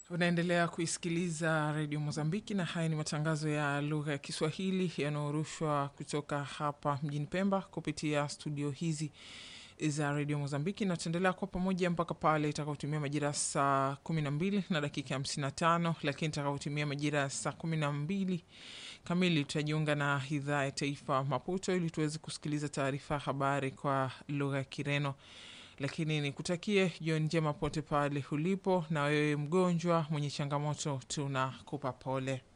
Unaendelea kuisikiliza redio Mozambiki na haya ni matangazo ya lugha ya Kiswahili yanayorushwa kutoka hapa mjini Pemba kupitia studio hizi za redio Mozambiki, na tutaendelea kwa pamoja mpaka pale itakapotumia majira ya saa kumi na mbili na dakika hamsini na tano lakini itakapotumia majira ya saa kumi na mbili kamili tutajiunga na idhaa ya taifa Maputo ili tuweze kusikiliza taarifa ya habari kwa lugha ya Kireno lakini nikutakie jioni njema pote pale ulipo, na wewe mgonjwa mwenye changamoto tunakupa pole.